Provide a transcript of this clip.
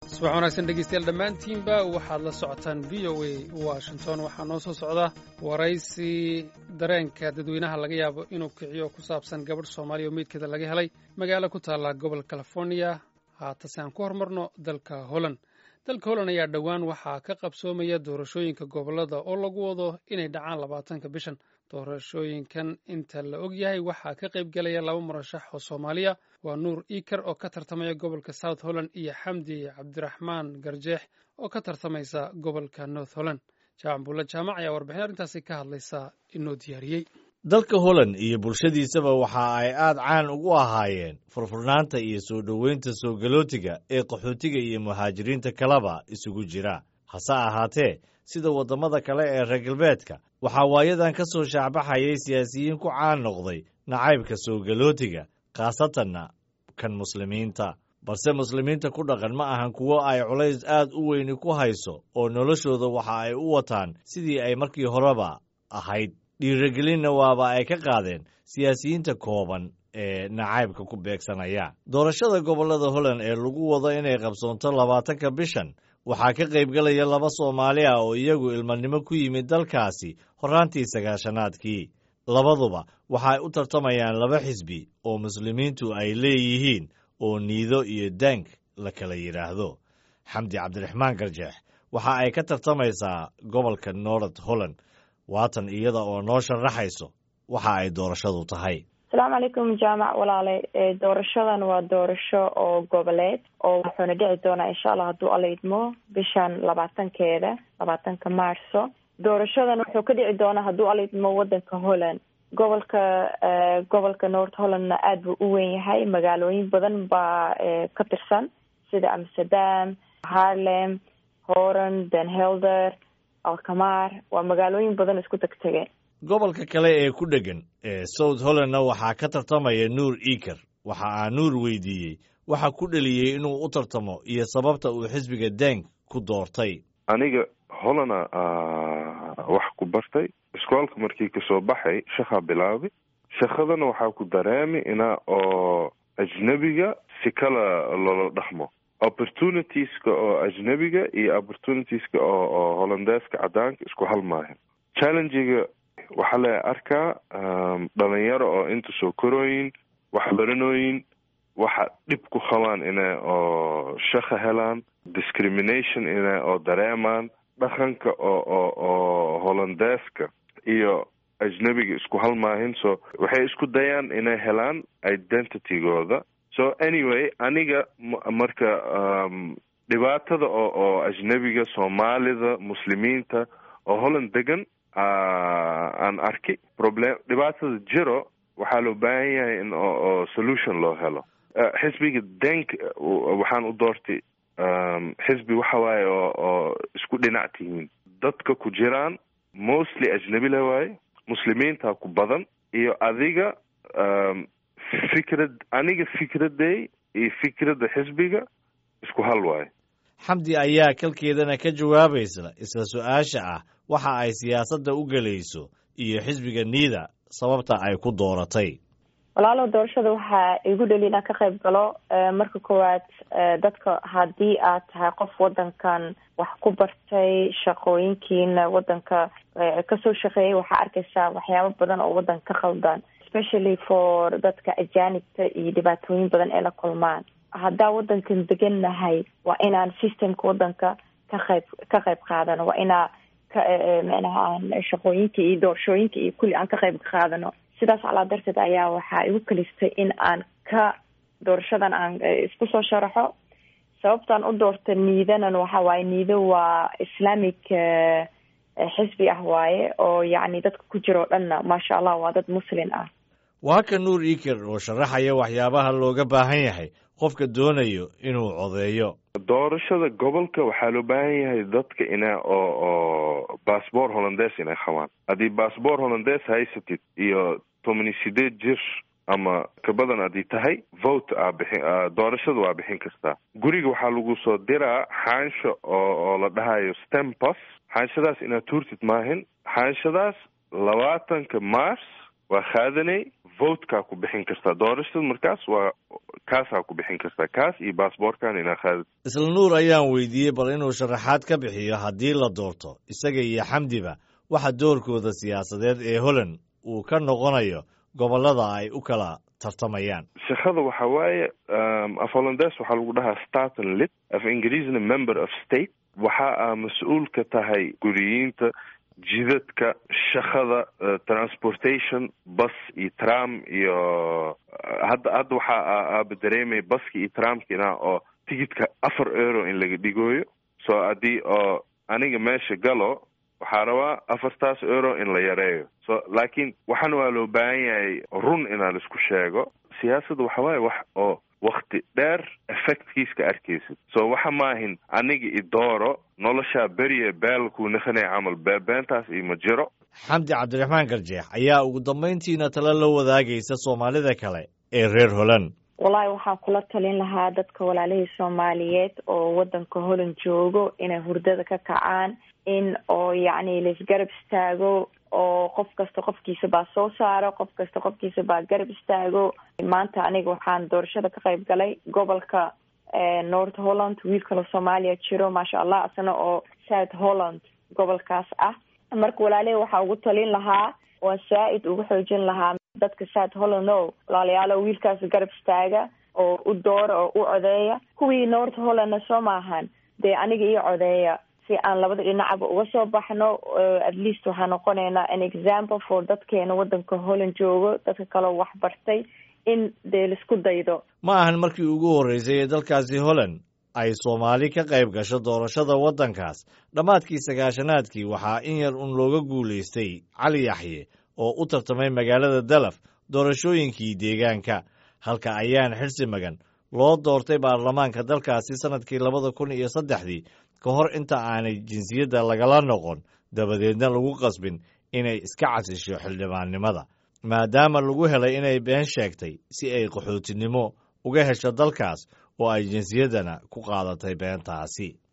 subax wanaagsan dhegeystayaal dhammaantiinba waxaad la socotaan v o a washington waxaa noo soo socda waraysi dareenka dadweynaha laga yaabo inuu kiciyo ku saabsan gabadh soomaaliya oo meydkeeda laga helay magaalo ku taalla gobol california haatase aan ku hormarno dalka holland dalka holland ayaa dhowaan waxaa ka qabsoomaya doorashooyinka gobollada oo lagu wado inay dhacaan labaatanka bishan doorashooyinkan inta la og yahay waxaa ka qayb gelaya laba murashax oo soomaaliya waa nuur iker oo ka tartamaya gobolka south holland iyo xamdi cabdiraxmaan garjeex oo ka tartamaysa gobolka north holland jaamac buulla jaamac ayaa warbixin arrintaasi ka hadlaysa inoo diyaariyey dalka holland iyo bulshadiisaba waxa ay aad caan ugu ahaayeen furfurnaanta iyo soo dhoweynta soo galootiga ee qaxootiga iyo muhaajiriinta kaleba isugu jira hase ahaatee sida waddamada kale ee reer galbeedka waxaa waayadan ka soo shaacbaxayay siyaasiyiin ku caan noqday nacaybka soo galootiga khaasatanna kan muslimiinta balse muslimiinta ku dhaqan ma ahan kuwo ay culays aad u weyni ku hayso oo noloshooda waxa ay u wataan sidii ay markii horeba ahayd dhiirigelinna waaba ay ka qaadeen siyaasiyiinta kooban ee nacaybka ku beegsanaya doorashada gobollada holland ee lagu wado inay qabsoonto labaatanka bishan waxaa ka qaybgelaya laba soomaali ah oo iyagu ilmanimo ku yimid dalkaasi horraantii sagaashanaadkii labaduba waxaay u tartamayaan laba xisbi oo muslimiintu ay leeyihiin oo niido iyo dank la kala yidhaahdo xamdi cabdiraxmaan garjeex waxa ay ka tartamaysaa gobolka north holland waatan iyada oo noo sharaxayso waxa ay doorashadu tahay asalaamu calaykum jaamac walaale doorashadan waa doorasho oo goboleed oo wuxuuna dhici doonaa insha allah hadduu alla idmo bishan labaatankeeda labaatanka maarso doorashadan wuxuu ka dhici doonaa hadduu alla idmo wadanka holland gobolka gobolka north hollandna aada buu u weyn yahay magaalooyin badan baa ka tirsan sida amsterdam harlem horan den helder alkamar waa magaalooyin badan isku tegtege gobolka kale ee ku dheggan ee south hollandna waxaa ka tartamaya nuur iker waxa aa nuur weydiiyey waxa ku dheliyey inuu u tartamo iyo sababta uu xisbiga dank ku doortay aniga hollana wax ku bartay iskoolka markii kasoo baxay shaqaa bilaabay shaqadana waxaa ku dareemi ina oo ajnebiga si kala loola dhaqmo opportunitieska oo ajnebiga iyo opportunitieska oo oo hollandeeska cadaanka isku halmaayo challengiga waxaa la arkaa dhalinyaro oo inta soo korooyin wax baranooyin waxa dhib ku qabaan inay oo shaqa helaan discrimination inay oo dareemaan dhaqanka oo oo oo hollandeeska iyo ajnebiga isku halmaahin so waxay isku dayaan inay helaan identitygooda so anyway aniga marka dhibaatada oo oo ajnebiga soomaalida muslimiinta oo holland degan aan arki problem dhibaatada jiro waxaa loo baahan yahay in oo solution loo helo xisbiga denk waxaan u doortay xisbi waxa waaye oo oo isku dhinac tihiin dadka ku jiraan mostly ajnebi la waaye muslimiinta ku badan iyo adiga fikrad aniga fikraday iyo fikradda xisbiga isku hal waaye xamdi ayaa kalkeedana ka jawaabaysa isla su-aasha ah waxa ay siyaasadda u gelayso iyo xisbiga niida sababta ay ku dooratay walaalow doorashada waxaa igu dheli inaan ka qayb galo marka koowaad dadka haddii aad tahay qof wadankan wax ku bartay shaqooyinkiina wadanka kasoo shaqeeyay waxaa arkaysaa waxyaabo badan oo wadanka ka khaldan especially for dadka ajaanibta iyo dhibaatooyin badan ee la kulmaan haddaa wadankan degan nahay waa inaan systemka wadanka ka qayb ka qayb qaadano waa inaa ka micnaha aan shaqooyinka iyo doorashooyinka iyo kulli aan ka qayb qaadano sidaas calaa darteed ayaa waxaa igu kalistay in aan ka doorashadan aan isku soo sharaxo sababtaan u doorta niidanan waxa waaye niido waa islamic xisbi ah waaye oo yacni dadka ku jira o dhanna maasha allah waa dad muslin ah waa ka nuur iker oo sharaxaya waxyaabaha looga baahan yahay qofka doonayo inuu codeeyo doorashada gobolka waxaa loo baahan yahay dadka ina oo oo bassbor hollandes inay qabaan haddii bassbor hollandes haysatid iyo tomani sideed jir ama ka badan haddii tahay vote aa bixin doorashada waa bixin kartaa guriga waxaa lagu soo diraa xaansho oo oo la dhahayo stempos xaanshadaas inaad tuurtid maahin xaanshadaas labaatanka mars waa qaadanay votekaa ku bixin kartaa doorashada markaas waa kaasaa ku bixin kartaa kaas iyo baasboorkan inaa qaadid isla nuur ayaan weydiiyey bal inuu sharaxaad ka bixiyo haddii la doorto isaga iyo xamdiba waxa doorkooda siyaasadeed ee holland uu ka noqonayo gobollada ay u kala tartamayaan shaqada waxa waaye af hollandes waxaa lagu dhahaa staten lit af ingiriisna member of state waxa aa mas-uul ka tahay guriyiinta jidadka shaqada transportation bus iyo tram iyo hadda hadda waxaa aaba dareemaya baska iyo tramkina oo tigidka afar euro in laga dhigooyo so haddii oo aniga meesha galo waxaa rabaa afartaas euro in la yareeyo so laakiin waxaana waa loo baahan yahay run inaan isku sheego siyaasadda waxa waaye wax oo wakti dheer effectkiiska arkaysid so waxa maahin aniga idooro noloshaa beriye baalkuu nakhanay camal beebeentaas ima jiro xamdi cabdiraxmaan garjeex ayaa ugu dambayntiina talo la wadaagaysa soomaalida kale ee reer holand wallaahi waxaan kula talin lahaa dadka walaalihii soomaaliyeed oo waddanka holland joogo inay hurdada ka kacaan in oo yacni laisgarab istaago oo qof kasta qofkiisa baa soo saaro qof kasta qofkiisa baa garab istaago maanta aniga waxaan doorashada ka qayb galay gobolka north holland wiil kaloo soomaaliya jiro maasha allah isna oo south holland gobolkaas ah marka walaalihi waxaa ugu talin lahaa waan saa-id ugu xoojin lahaa dadka south holland o walaalayaalo wiilkaas garab istaaga oo u doora oo u codeeya kuwii north hollandna soo maahan dee aniga io codeeya si aan labada dhinacba uga soo baxno at least waxaa noqonaynaa an example for dadkeena waddanka holland joogo dadka kaleo wax bartay in dee laisku daydo ma ahan markii ugu horreysay ee dalkaasi holland ay soomaali ka qayb gasho doorashada waddankaas dhammaadkii sagaashanaadkii waxaa in yar un looga guulaystay cali yaxye oo u tartamay magaalada dalaf doorashooyinkii deegaanka halka ayaan xirsi magan loo doortay baarlamaanka dalkaasi sannadkii labada kun iyo saddexdii ka hor inta aanay jinsiyadda lagala noqon dabadeedna lagu qasbin inay iska casisho xildhibaannimada maadaama lagu helay inay been sheegtay si ay qaxootinimo uga hesho dalkaas oo ay jinsiyaddana ku qaadatay beentaasi